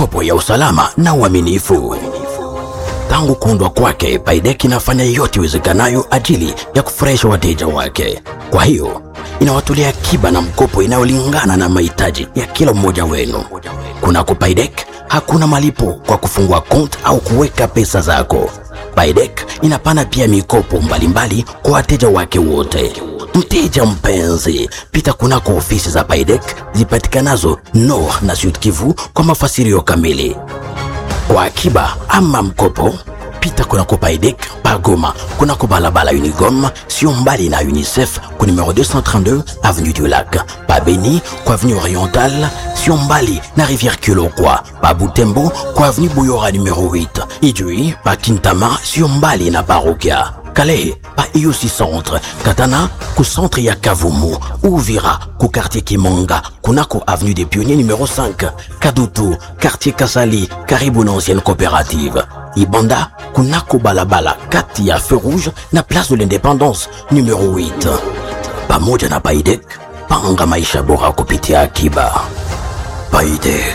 mikopo ya usalama na uaminifu. Tangu kuundwa kwake, Baidek inafanya yote iwezekanayo ajili ya kufurahisha wateja wake. Kwa hiyo inawatolea akiba na mkopo inayolingana na mahitaji ya kila mmoja wenu. Kunako Baidek hakuna malipo kwa kufungua kont au kuweka pesa zako. Baidek inapana pia mikopo mbalimbali kwa wateja wake wote. Mteja mpenzi, pita kunako ofisi za Baidek zipatikanazo Nord na Sud Kivu kwa mafasirio kamili. Kwa akiba ama mkopo, pita kunako Paidek Pagoma, kunako balabala Unigom, sio mbali na UNICEF ku numero 232 avenue du Lac, pa Beni kwa avenue Orientale, sio mbali na Rivière Kilokwa, pa Butembo kwa avenue Buyora numero 8, Ijui pa Kintama, sio mbali na Parokia. Calais pa IUC Centre, Katana ku centre ya Kavumu, Uvira ku quartier Kimonga, kunako avenue des Pionniers numéro 5, Kadutu quartier Kasali, karibu na ancienne coopérative. Ibanda kunako balabala kati ya feu rouge na place de l'indépendance numéro 8. Pamoja na Baidek, panga maisha bora kupitia akiba. Baidek.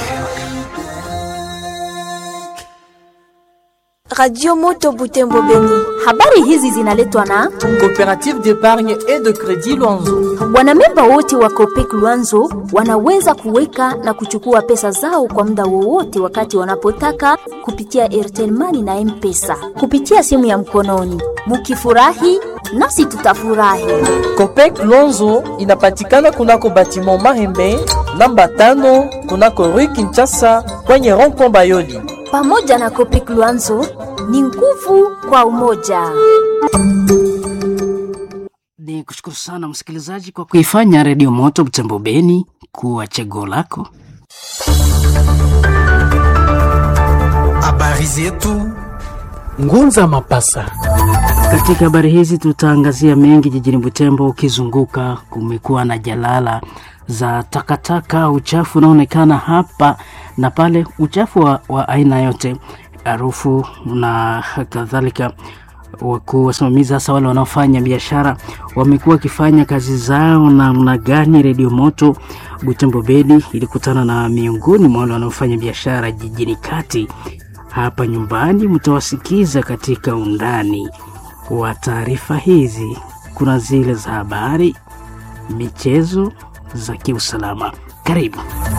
Radio Moto Butembo Beni. Habari hizi zinaletwa na Coopérative d'épargne et de crédit Luanzo. wanamemba wote wa Copec Luanzo wanaweza kuweka na kuchukua pesa zao kwa muda wowote wakati wanapotaka kupitia Airtel Money na M-Pesa kupitia simu ya mkononi. Mukifurahi nasi tutafurahi. Copec Luanzo inapatikana kunako batiment Mahembe namba tano kunako Rue Kinshasa kwenye rond-point Bayoli. Pamoja na Copec Luanzo ni nguvu kwa umoja. Ni kushukuru sana msikilizaji kwa kuifanya Redio Moto Butembo Beni kuwa chaguo lako. Habari zetu Ngunza Mapasa. Katika habari hizi tutaangazia mengi jijini Butembo. Ukizunguka kumekuwa na jalala za takataka, uchafu unaonekana hapa na pale, uchafu wa, wa aina yote, harufu na kadhalika. Wakuu wasimamizi, hasa wale wanaofanya biashara, wamekuwa wakifanya kazi zao namna gani? Redio Moto Butembo Beni ilikutana na miongoni mwa wale wanaofanya biashara jijini kati hapa nyumbani. Mtawasikiza katika undani wa taarifa hizi. Kuna zile za habari, michezo, za kiusalama. Karibu.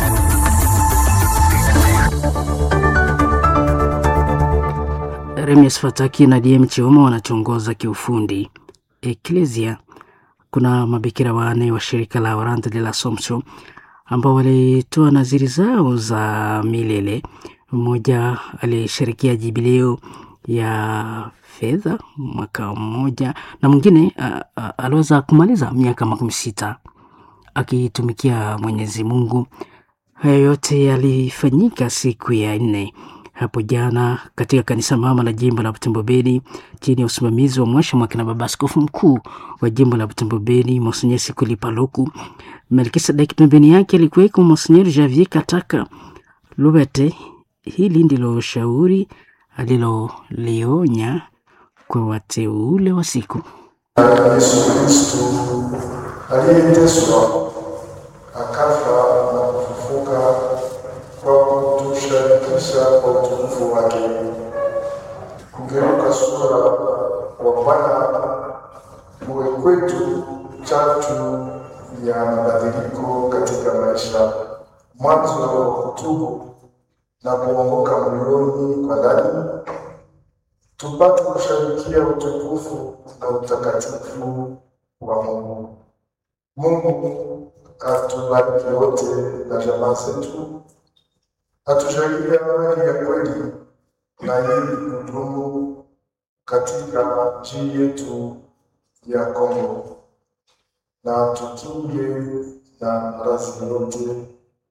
Remies Fataki na DM Chioma wanachongoza kiufundi. Eklesia, kuna mabikira wanne wa shirika la Orante de la Assomption ambao walitoa naziri zao za milele. Mmoja alishirikia jubileo ya fedha mwaka mmoja na mwingine uh, uh, aliweza kumaliza miaka makumi sita akitumikia Mwenyezi Mungu. Hayo yote yalifanyika siku ya nne hapo jana katika kanisa mama la jimbo la Butembo Beni chini ya usimamizi wa mwasha mwakina baba askofu mkuu wa jimbo la Butembo Beni Monsenyer Sikuli Paluku. Melkisedeki pembeni yake alikuweko Monsenyer Javier Kataka Lubete. Hili ndilo shauri alilolionya kwa wateule wa siku. Yesu Kristo aliyeteswa akafa na kufufuka kwa kutushirikisha kwa utukufu wake. Kugeuka sura wa Bwana uwe kwetu chatu ya mabadiliko katika maisha, mwanzo wa kutubu na kuongoka moyoni kwa ndani tupate kusharikia utukufu na utakatifu wa Mungu. Mungu atubariki wote na jamaa zetu, atujalie amani ya kweli na ili kudumu katika nchi yetu ya Kongo, na tukinge na maradhi yote.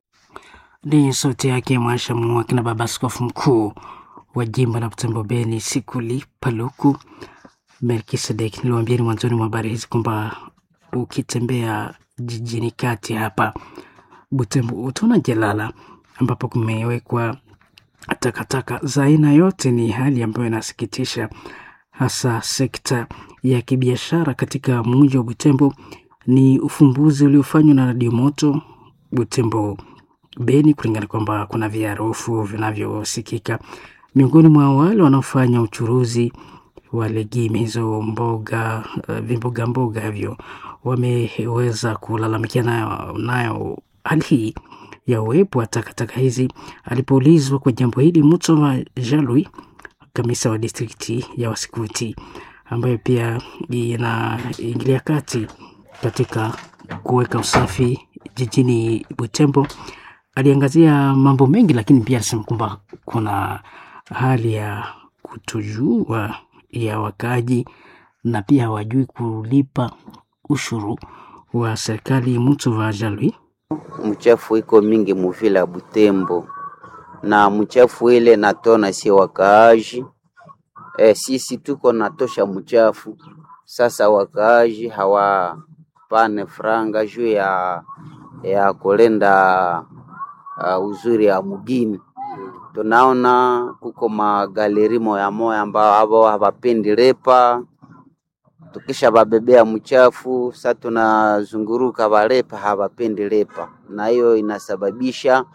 Ni sauti yake Mwasha Mwakina, baba askofu mkuu wa jimbo la Butembo Beni Sikuli Paluku Melkisedek. Niliwaambieni mwanzoni mwa habari hizi kwamba ukitembea jijini kati hapa Butembo utaona jalala ambapo kumewekwa takataka za aina yote. Ni hali ambayo inasikitisha, hasa sekta ya kibiashara katika mji wa Butembo. Ni ufumbuzi uliofanywa na Radio Moto Butembo Beni, kulingana kwamba kuna viharufu vinavyosikika miongoni mwa wale wanaofanya uchuruzi wa legimi hizo mboga uh, vimboga mboga hivyo wameweza kulalamikia nayo, nayo hali hii ya uwepo wa takataka hizi. Alipoulizwa kwa jambo hili, Mutsova Jalui, kamisa wa distrikti ya Wasikuti, ambayo pia inaingilia kati katika kuweka usafi jijini Butembo, aliangazia mambo mengi, lakini pia alisema kwamba kuna hali ya kutojua ya wakaji na pia hawajui kulipa ushuru wa serikali. Mutsova Jalui mchafu iko mingi muvila ya Butembo na mchafu ile natona sie wakaaji e, sisi tuko natosha mchafu sasa, wakaaji hawapane franga juu ya ya kulenda uh, uzuri ya mugini. Tunaona kuko magaleri moya moya ambao abo hawapendi lepa tukisha babebea mchafu sa tunazunguruka balepa hawapendi lepa, na hiyo inasababisha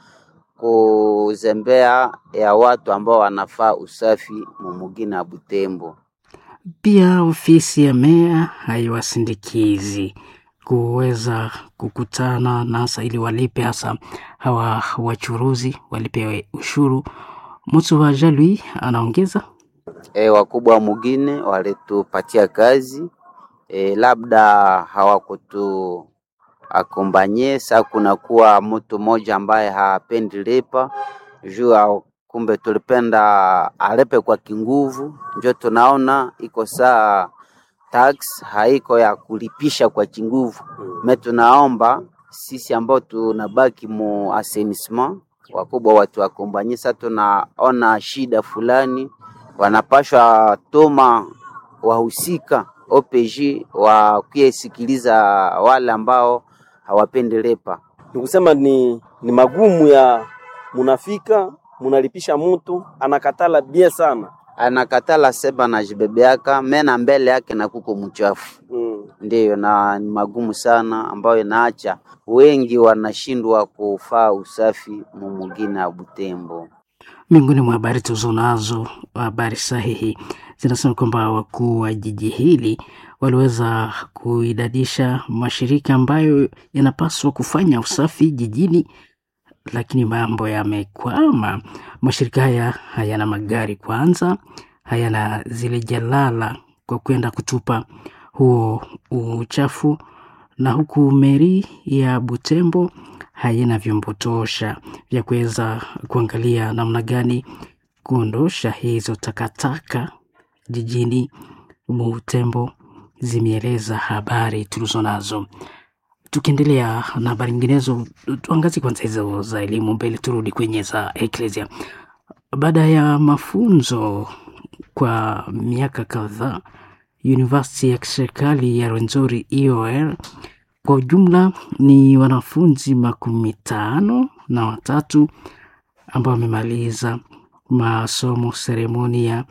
kuzembea ya watu ambao wanafaa usafi mumugina ya Butembo. Pia ofisi ya meya haiwasindikizi kuweza kukutana nasa ili walipe hasa hawa wachuruzi walipe ushuru. Mutsu wa Jalui anaongeza E, wakubwa wa mugine walitupatia kazi e, labda hawakutu akombanye sa kunakuwa mtu mmoja ambaye hapendi lepa juu ya kumbe tulipenda alepe kwa kinguvu, njo tunaona iko saa tax haiko ya kulipisha kwa kinguvu. Me tunaomba sisi ambao tunabaki mu assainissement wakubwa watu wakombanye, sa tunaona shida fulani wanapashwa toma wahusika OPG wakiesikiliza wale ambao hawapendi lepa. Ni kusema ni, ni magumu ya munafika munalipisha mutu anakatala bie sana Anakatala seba na jibebeaka mena mbele yake na kuko mchafu mm. ndiyo, na ni magumu sana ambayo inaacha wengi wanashindwa kufaa usafi mumugina ya Butembo. Miongoni mwa habari tulizonazo, habari sahihi zinasema kwamba wakuu wa jiji hili waliweza kuidadisha mashirika ambayo yanapaswa kufanya usafi jijini, lakini mambo yamekwama. Mashirika haya hayana magari kwanza, hayana zile jalala kwa kwenda kutupa huo uchafu, na huku meri ya Butembo haina vyombo tosha vya kuweza kuangalia namna gani kuondosha hizo takataka jijini Butembo, zimeeleza habari tulizo nazo. Tukiendelea na habari nyinginezo, tuangazie kwanza hizo za elimu mbele, turudi kwenye za eklesia. Baada ya mafunzo kwa miaka kadhaa, University ya kiserikali ya Rwenzori EOR kwa ujumla ni wanafunzi makumi tano na watatu ambao wamemaliza masomo seremonia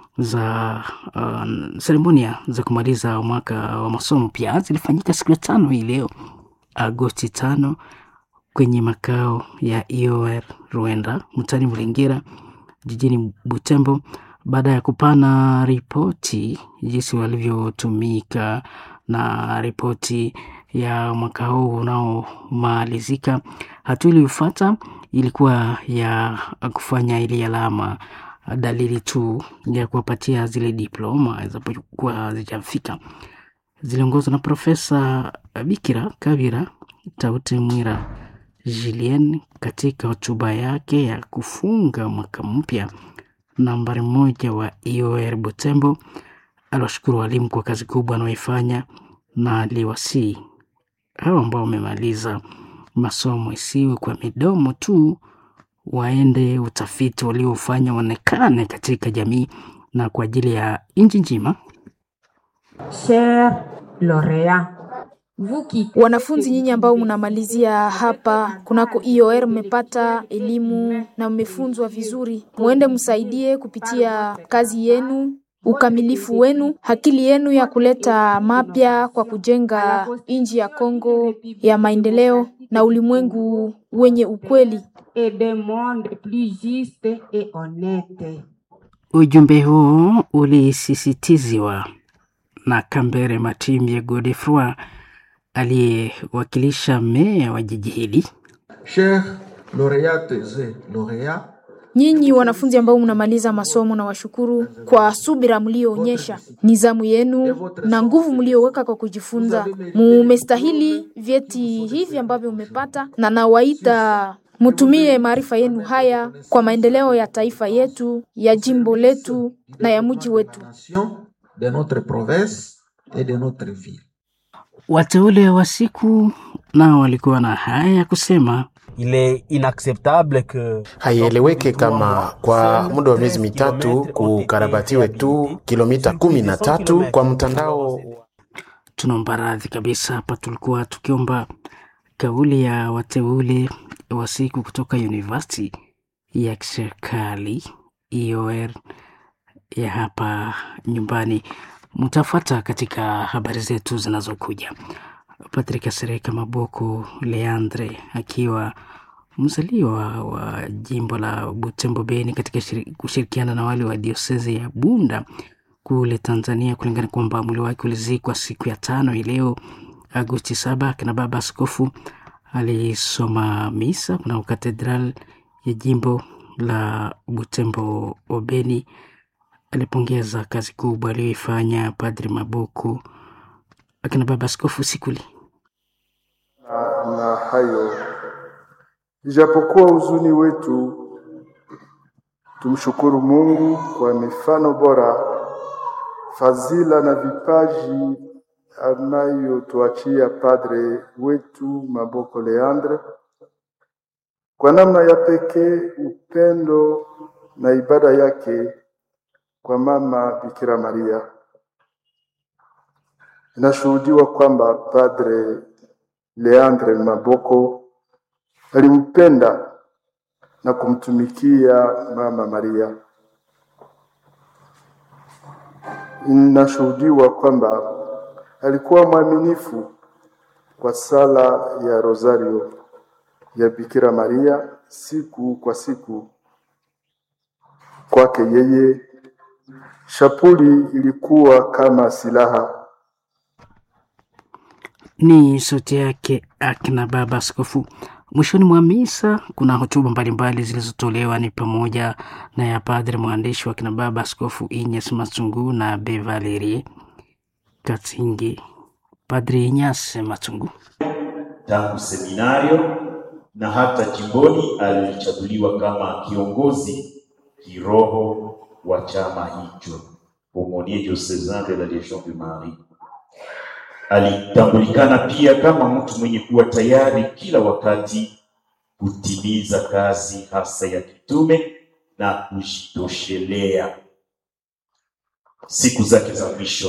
za uh, seremonia za kumaliza mwaka wa masomo pia zilifanyika siku ya tano hii leo Agosti tano kwenye makao ya EOR Rwanda mtani Mlingira jijini Butembo, baada ya kupana ripoti jinsi walivyotumika na ripoti ya mwaka huu unaomalizika. Hatua iliyofuata ilikuwa ya kufanya ili alama dalili tu ya kuwapatia zile diploma zinapokuwa hazijafika. Ziliongozwa na Profesa Bikira Kavira Tauti Mwira Julien katika hotuba yake ya kufunga mwaka mpya nambari moja wa EOR Butembo. Aliwashukuru walimu kwa kazi kubwa wanaoifanya na aliwasii hao ambao wamemaliza masomo isiwe kwa midomo tu, waende utafiti waliofanya uonekane katika jamii na kwa ajili ya nchi nzima. Cher laureat Wanafunzi nyinyi ambao mnamalizia hapa kunako IOR mmepata elimu na mmefunzwa vizuri, muende msaidie kupitia kazi yenu ukamilifu wenu, akili yenu ya kuleta mapya kwa kujenga nchi ya Kongo ya maendeleo na ulimwengu wenye ukweli. Ujumbe huu ulisisitiziwa na Kambere Matimbye Godefroy aliyewakilisha meya wa jiji hili. Chers lauréates et lauréats, Nyinyi wanafunzi ambao mnamaliza masomo, na washukuru kwa subira mlioonyesha, nizamu yenu na nguvu mlioweka kwa kujifunza. Mumestahili vyeti hivi ambavyo mmepata, na nawaita mutumie maarifa yenu haya kwa maendeleo ya taifa yetu, ya jimbo letu na ya mji wetu. de notre province et de notre ville. Wateule wa siku nao walikuwa na haya ya kusema. Il est inacceptable que Haieleweke kama kwa muda wa miezi mitatu kukarabatiwe tu kilomita kumi na tatu kwa mtandao. Tunaomba radhi kabisa, hapa tulikuwa tukiomba kauli ya wateule wa siku kutoka University ya kiserikali IOR ya hapa nyumbani. Mtafuata katika habari zetu zinazokuja. Patrick Sereka Maboko Leandre akiwa mzaliwa wa jimbo la Butembo Beni katika shiri- kushirikiana na wale wa diosezi ya Bunda kule Tanzania, kulingana kwamba mwili wake ulizikwa siku ya tano hii leo Agosti saba. Akina baba askofu alisoma misa kuna katedral ya jimbo la Butembo Obeni. Alipongeza kazi kubwa aliyoifanya Padri Mabuku akina baba askofu Sikuli. na, na hayo ijapokuwa huzuni wetu, tumshukuru Mungu kwa mifano bora, fadhila na vipaji anayotuachia padre wetu Maboko Leandre. Kwa namna ya pekee, upendo na ibada yake kwa mama Bikira Maria. Inashuhudiwa kwamba padre Leandre Maboko alimpenda na kumtumikia mama Maria. Inashuhudiwa kwamba alikuwa mwaminifu kwa sala ya Rosario ya Bikira Maria siku kwa siku. Kwake yeye shapuli ilikuwa kama silaha Ni sauti yake akina baba askofu. Mwishoni mwa misa kuna hotuba mbalimbali zilizotolewa ni pamoja na ya padre mwandishi wa kina baba askofu Inyas Matungu na Be Valerie Katsingi. Padre Inyas Matungu tangu seminario na hata jimboni alichaguliwa kama kiongozi kiroho wa chama hicho Aumônier diocesan de la Légion de Marie. Alitambulikana pia kama mtu mwenye kuwa tayari kila wakati kutimiza kazi hasa ya kitume na kujitoshelea siku zake za mwisho.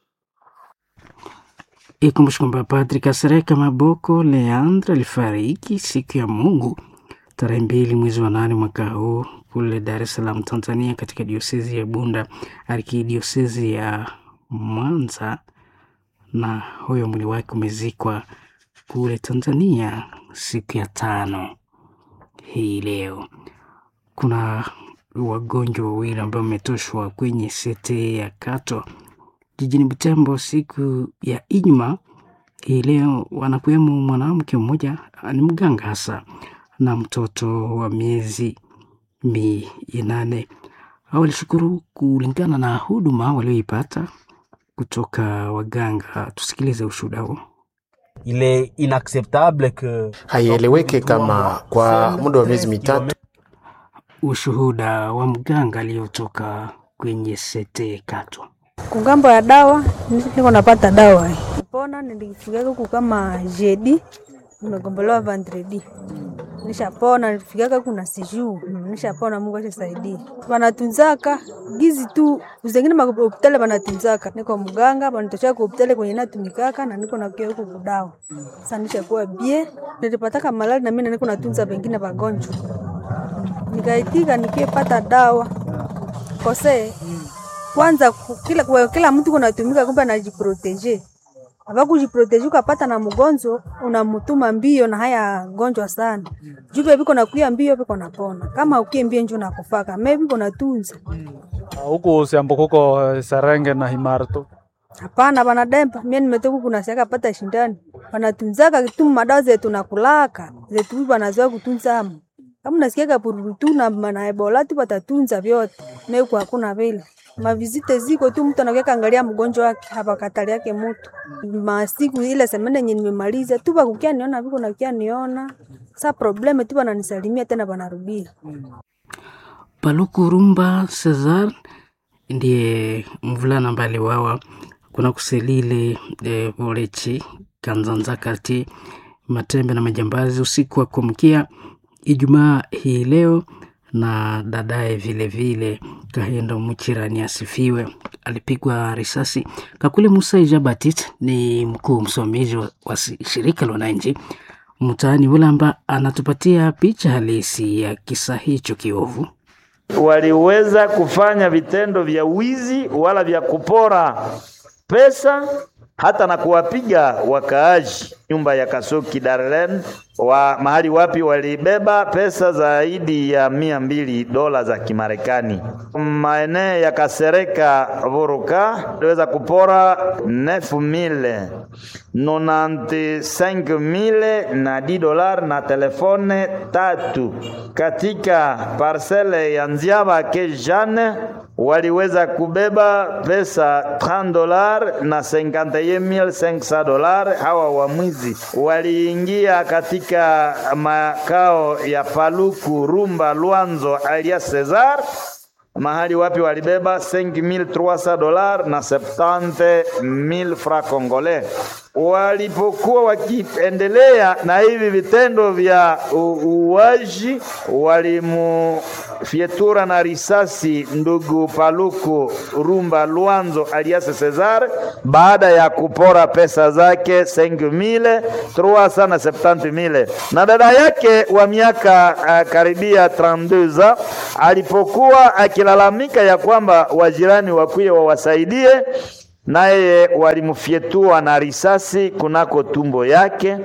Ikumbushwe kwamba Padri Kasereka Maboko Leandre alifariki siku ya Mungu tarehe mbili mwezi wa nane mwaka huu kule Dar es Salaam, Tanzania, katika diosezi ya Bunda, arkidiosezi ya Mwanza, na huyo mwili wake umezikwa kule Tanzania siku ya tano hii leo. Kuna wagonjwa wawili ambao wametoshwa kwenye sete ya Kato jijini Butembo siku ya Ijumaa hii leo. Wanakuwemo mwanamke mmoja ni mganga hasa na mtoto wa miezi minane. Hao walishukuru kulingana na huduma walioipata kutoka waganga. Tusikilize ushuhuda huo. il est inacceptable que Haieleweke kama kwa muda wa miezi mitatu Ushuhuda wa mganga aliyotoka kwenye sete Kato. kungambo ya dawa niko napata dawa pona nilifikaka huku kama jeudi nimegombolewa vendredi nishapona nilifikaka kuna siju nishapona mungu ashasaidia wanatunzaka gizi tu zengine mahopitali wanatunzaka niko mganga wanitoshea ku hopitali kwenye natumikaka na niko nakia huku kudawa sasa nishakuwa bie nilipataka malali na mimi niko natunza wengine wagonjwa nikaitika nikiepata dawa kose kwanza ku- kila, kwa kila mtu kunatumika kumbe anajiproteje ava kujiproteje ukapata na mgonjwa unamutuma mbio na haya gonjwa sana jupe viko nakuya mbio viko napona kama ukie mbio njo nakufaka me viko natunza huku siambo kuko eh, Serenge na Himarto. hapana vanademba mie nimetoka kunasiaka pata shindani vanatunzaka tu madawa zetu nakulaka zetu vanazoea kutunza amo kama nasikiaka pururu tu na na ebola tu watatunza vyote meku hakuna vile mavizite ziko tu mtu anakuya kaangalia mgonjwa wake hapa katali yake mtu masiku ile semene yenye nimemaliza tu vakukia niona viko nakia niona sa probleme tu vananisalimia tena vanarudia Paluku Rumba Cesar ndiye mvulana ambaye aliwawa kuna kuselile e, Volechi Kanzanza kati Matembe na majambazi usiku wa kuamkia Ijumaa hii leo, na dadaye vile vile Kahendo Muchirani asifiwe alipigwa risasi. Kakule Musa Ijabatit ni mkuu msimamizi wa, wa si- shirika la wananchi mtaani Ulamba, anatupatia picha halisi ya kisa hicho kiovu. waliweza kufanya vitendo vya wizi wala vya kupora pesa hata na kuwapiga wakaaji nyumba ya Kasoki Darlen wa mahali wapi walibeba pesa zaidi ya mia mbili dola za Kimarekani. Maeneo ya Kasereka Vuruka waliweza kupora 9000 95000 na 10 dolar na telefone tatu. Katika parcele ya Nziaba ke Jeanne waliweza kubeba pesa 30 dolar na 51500 dolar. Hawa wamwizi waliingia katika makao ya Paluku Rumba Lwanzo alias Cesar mahali wapi walibeba 5300 dolar na 70000 francs congolais. Walipokuwa wakiendelea na hivi vitendo vya u- uuaji, walimufyetura na risasi ndugu Paluku Rumba Lwanzo alias Cesar baada ya kupora pesa zake 5000 370,000 na dada yake wa miaka uh, karibia 32 alipokuwa akilalamika ya kwamba wajirani wakuye wawasaidie, naye walimfyetua na risasi kunako tumbo yake.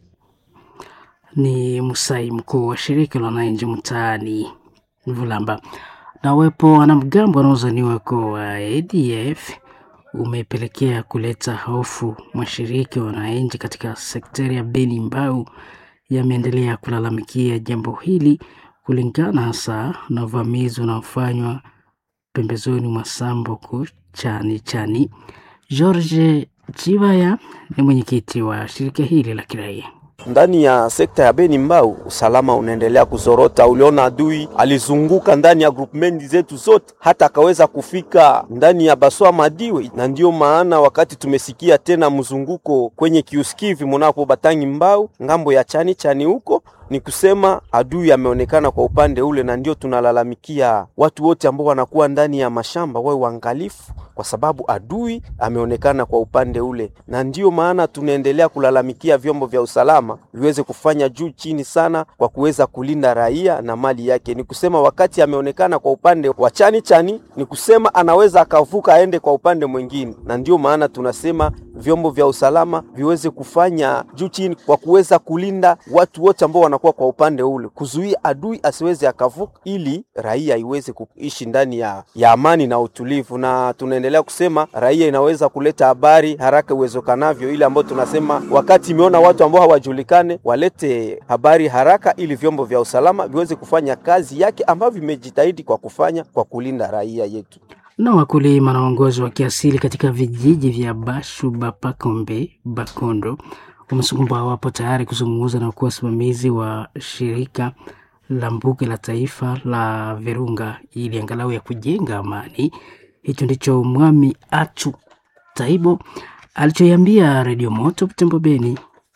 ni Musai, mkuu wa shirika la wananchi mtaani Vulamba. Na uwepo wa wanamgambo wanaozaniwa kuwa ADF umepelekea kuleta hofu. Mashirika ya wananchi katika sekteri ya Beni Mbau yameendelea kulalamikia jambo hili kulingana hasa na uvamizi unaofanywa pembezoni mwa Sambuku chani chani. George Chivaya ni mwenyekiti wa shirika hili la kiraia. ndani ya sekta ya Beni Mbau usalama unaendelea kuzorota. Uliona adui alizunguka ndani ya groupment zetu zote, hata akaweza kufika ndani ya Baswa Madiwe, na ndio maana wakati tumesikia tena mzunguko kwenye kiuskivi munapo Batangi Mbau ngambo ya chani chani huko ni kusema adui ameonekana kwa upande ule, na ndio tunalalamikia watu wote ambao wanakuwa ndani ya mashamba wawe waangalifu, kwa sababu adui ameonekana kwa upande ule, na ndio maana tunaendelea kulalamikia vyombo vya usalama viweze kufanya juu chini sana kwa kuweza kulinda raia na mali yake. Ni kusema wakati ameonekana kwa upande wa chani chani, ni kusema anaweza akavuka aende kwa upande mwingine, na ndio maana tunasema vyombo vya usalama viweze kufanya juu chini kwa kuweza kulinda watu wote ambao wanakuwa kwa upande ule, kuzuia adui asiweze akavuka, ili raia iweze kuishi ndani ya, ya amani na utulivu. Na tunaendelea kusema raia inaweza kuleta habari haraka iwezekanavyo, ile ambayo tunasema wakati imeona watu ambao hawajulikane walete habari haraka, ili vyombo vya usalama viweze kufanya kazi yake ambavyo vimejitahidi kwa kufanya kwa kulinda raia yetu. na wakulima na waongozi wa kiasili katika vijiji vya Bashu, Bapakombe, Bakondo wamesema kwamba wapo tayari kuzungumza na kuwa wasimamizi wa shirika la mbuga la taifa la Virunga ili angalau ya kujenga amani. Hicho ndicho Mwami Achu Taibo alichoiambia Redio Moto Butembo Beni.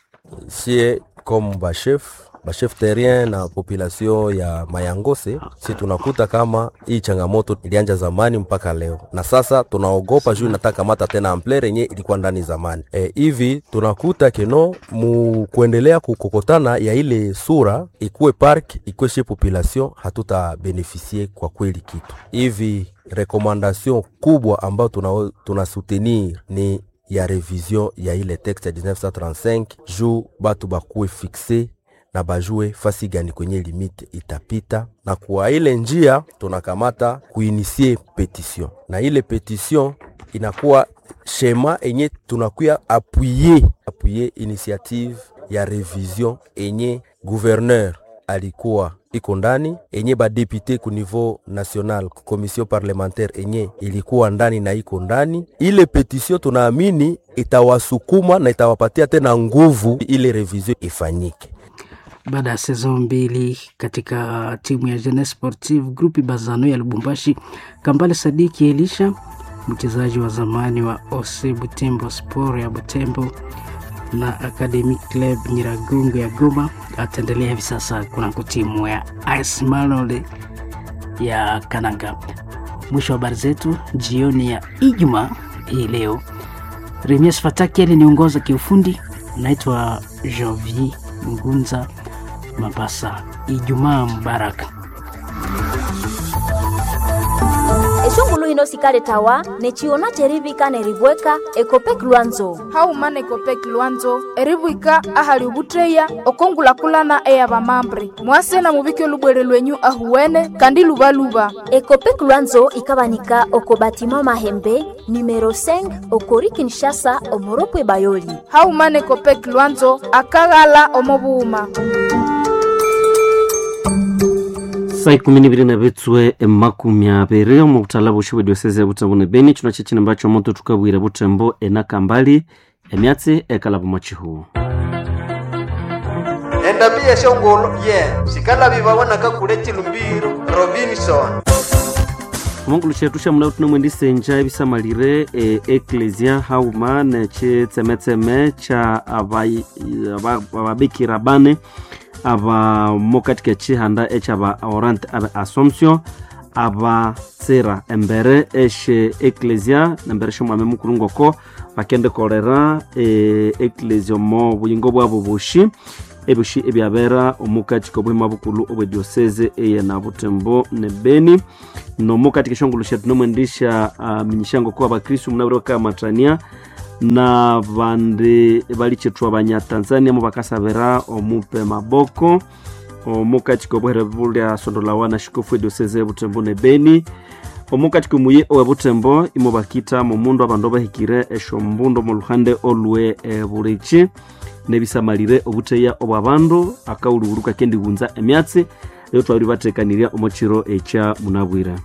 sie comme bachef bachef terrien na population ya Mayangose, si tunakuta kama hii changamoto ilianja zamani mpaka leo, na sasa tunaogopa juu inataka mata tena amplere yenye ilikuwa ndani zamani. E, hivi tunakuta keno mu kuendelea kukokotana ya ile sura ikuwe park ikuwe chez population, hatuta benefisie kwa kweli kitu hivi rekomandation kubwa ambayo tuna, tuna soutenir ni ya revision ya ile texte ya 1935 juu batu bakuwe fixe na bajue fasi gani kwenye limite itapita, na kwa ile njia tunakamata kuinisie petition, na ile petition inakuwa shema enye tunakuya apuye apuye initiative ya revision enye gouverneur alikuwa iko ndani enye badepute ku niveau national commission parlementaire enye ilikuwa ndani na iko ndani. Ile petition tunaamini itawasukuma na itawapatia tena nguvu ile revision ifanyike. Baada ya sezon mbili katika timu ya Jeunesse Sportive Groupe Bazano ya Lubumbashi, Kambale Sadiki Elisha, mchezaji wa zamani wa OC Butembo Sport ya Butembo na Academic Club Nyiragongo ya Goma, ataendelea hivi sasa kunako timu ya AS Malole ya Kananga. Mwisho wa habari zetu jioni ya Ijumaa hii leo. Remias Fataki aliniongoza kiufundi. Naitwa Jovi Ngunza Mabasa. Ijumaa mubaraka. eshongulu hino sikale tawa neciona cerivika neribweka ekopek lwanzo haumana ekopek lwanzo eribwika ahali ubutreya okongulakulana eya bamambre mwase na mubike lubwere lwenyu ahuwene kandi lubaluba ekopek lwanzo ikabanika oko batima mahembe numero 5 okori kinshasa omoropwe bayoli haumana ekopek lwanzo akaghala omobuuma saa ikumi nibiri na bitswe emakumi abiri omu butala bushi bwedioseze ya butembo ne beni chino chechine mbacho moto tukabwire butembo enakambali emyatsi ekalabo mochihu endambi yeshongolo ye sikalabi babonaka kule chilumbiro robinson omongulu chetu sha mulawu tunamwendisenja ebisamalire e eklesia hauma nechitsemetseme cha abai- aba- ababikira bane abamo katika chihanda echaba orant abe assumption abatsira embere eshe eklesia nembere shomwame mukulu ngoko bakendekolera e, eklesia omo buyingo bwabo bushi ebushi ebyabera omukatika obuhima bukulu obwedioseze eye na butembo ne beni nomukatika eshongolo shetu nomwendisha uh, minyishango kuba bakristu munabire bakamatania na bandi balichitwa banyatanzania mu bakasabira omupe maboko omukatika obuhere bulya sondolawa na shikofu edioseze butembo ne beni omukatika omuye owe butembo imo bakita mu mundu abandu abahikire eshombundo mu luhande olwe e, bulichi nebisamalire obuteya obwa bandu akawuluwulu kakendighunza emyatsi eyo twabiri batekanirya omu kiro ekya munabwire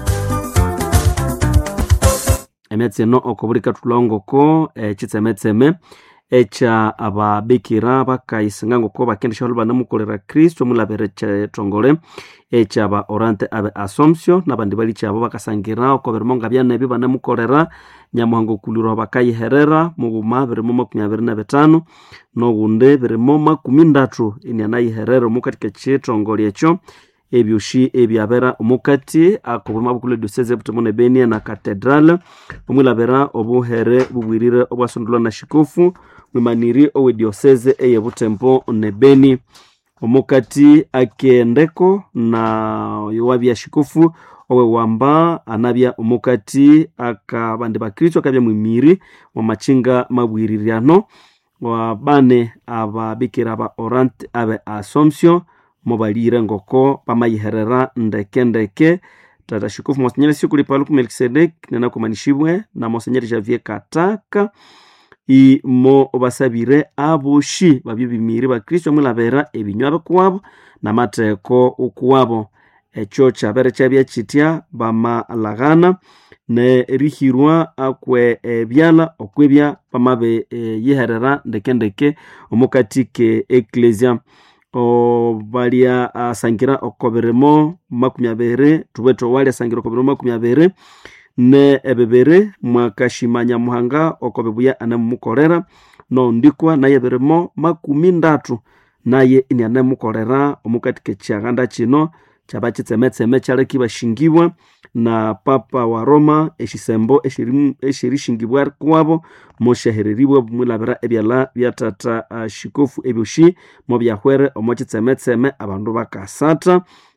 emyatsi eno okobulika tulongoko ekitsemetseme ekya ababikira bakayisinga ngoko bakendesha banamukolera kristo omulabire kyetongole ekyaba orante abe assumption nabandi bali kyabo bakasangira oko birimo nga byanebi banamukolera nyamuhanga okulirwa bakayiherera mughuma birimo makumi abiri na bitano nogundi birimo makumi ndatu inianayiherera omukatika kyetongole ekyo ebyoshi ebyabera omukati akobulima bukulu edioseze ebutomo ne benia na cathedral omwilabira obuhere bubwirire obwasondolwa na shikofu mwimaniri owe dioseze eye butembo ne beni omukati akendeko na yowabya shikofu owe wamba anabya omukati akabandi bakristo akabya mwimiri mwamachinga mabwiriryano wabane ababikira aba orant abe assumption mobalire ngoko pamayiherera ndekendeke tata shikofu monsenyeri sikuli paluku melkisedek nenakumanishibwe na monsenyeri javier kataka imo basabire aboshi babyo bimiri bakristo mwilabera ebinywa bikuwabo namateeko ukuwabo ekyo kyabere kyabya kitya bamalaghana nerihirwa akwe ebyala okwebya bamabe e, yiherera ndekendeke omukati ke eklesia balya asangira okobirimo makumi abiri tubwete owali asangira okobirimo makumi abiri ne ebibiri mwakashimanya muhanga okobibuya anemumukolera nondikwa naye birimo makumi ndatu naye ini anemukolera omukati kekyaganda kino kyaba kitsemetseme kyaleki bashingibwa na papa wa roma eshisembo eshirishingibwa kuwabo moshahereribwa bumwilabira ebyala byatata uh, shikofu ebyoshi mobyahwere omo kitsemetseme abandu bakasata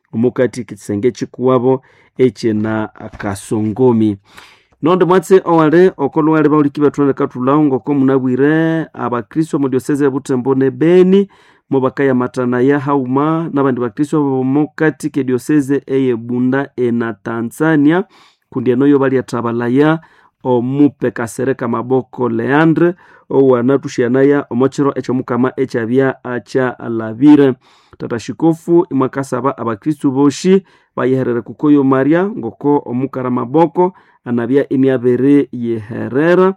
omukati kisenge chikuwabo echena kasongomi nondo mwatse owale okolo bauliki bathuana katulawo ngoko munabwire abakristo mu diosese ya butembo ne beni mo bakayamatana ya hauma nabandi bakristo bomokati ke diosese eye bunda ena tanzania kundi enoyo baliathabalaya omupe kasereka maboko leandre owanathuxianaya omochiro ekyomukama ekyabya akyalabire tata xikofu imwakasaba abakristu boxi bayeherere kukoyo maria ngoko omukara maboko anabya iniabere yeherera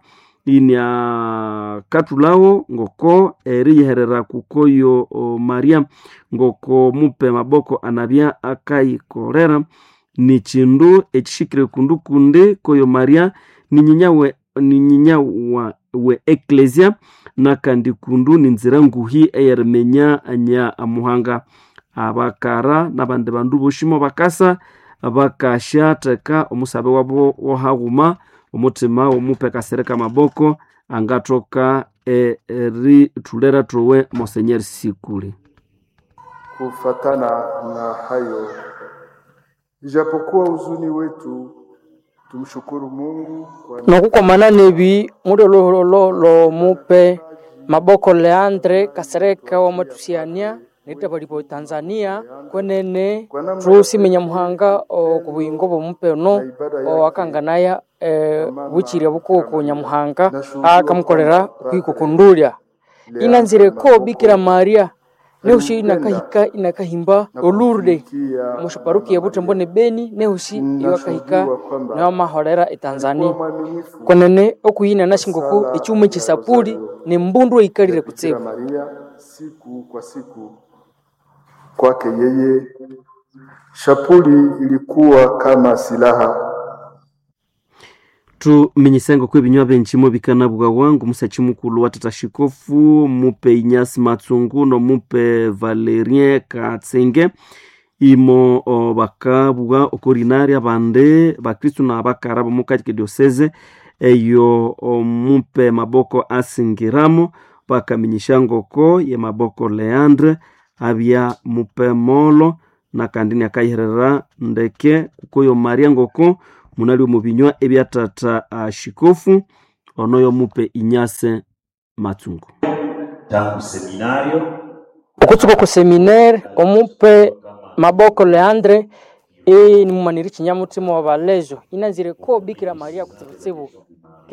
iniakathulawo ngoko eriyeherera kukoyo o, maria ngoko mupe maboko anabya akayikolera ni chindu ekixikire kundu kundi koyo maria ninyinya we, ninyinya wa, we eklesia nakandi kundu ninzira nguhi eyerimenya nya amuhanga abakara nabandi bandu boshimo bakasa bakashatheka omusabe wabo wohaguma omutima womupe kasereka maboko angathoka erithulera thowe monsenyeri sikuli Kufatana na hayo, ijapokuwa huzuni wetu, tumshukuru Mungu kwa nokukomana nebi mudo lolo lomupe maboko leandre kasereka wamatusiania nitapalipo tanzania kwenene tusimenya muhanga okubuyingo bomupe ono owakanganaya e, buchirya bukoko nyamuhanga akamukolera kwikukundulya inanzireko bikira maria nehushi inakahika inakahimba olurde mushaparuki ya butembo ne beni nehushi iwakahika newamahorera etanzania kwenene okuyina nashingoko ecyuma ekisapuli nembundu eikalire kutsibu Maria siku kwa siku. Kwake yeye shapuli ilikuwa kama silaha tuminyisenga kwe binywa benchimo bikanabwa wangu musachi mukulu wa tata shikofu mupe inyasi matsungu nomupe valerien katsenge imo o, bakabwa okorinari abande bakristu na bakara bomukati kedioseze eyo omupe maboko asingiramo bakaminyisha ngoko ye maboko leandre abya mupe molo na kandi akayiherera ndeke kukoyo maria ngoko munali omu binywa ebya tata uh, shikofu onoyo mupe inyase matsungu tangu seminario okutsuka ku seminaire omupe maboko leandre e nimumaniri chinyamutima wa balejo inanzire ko bikira maria kutsibutsibu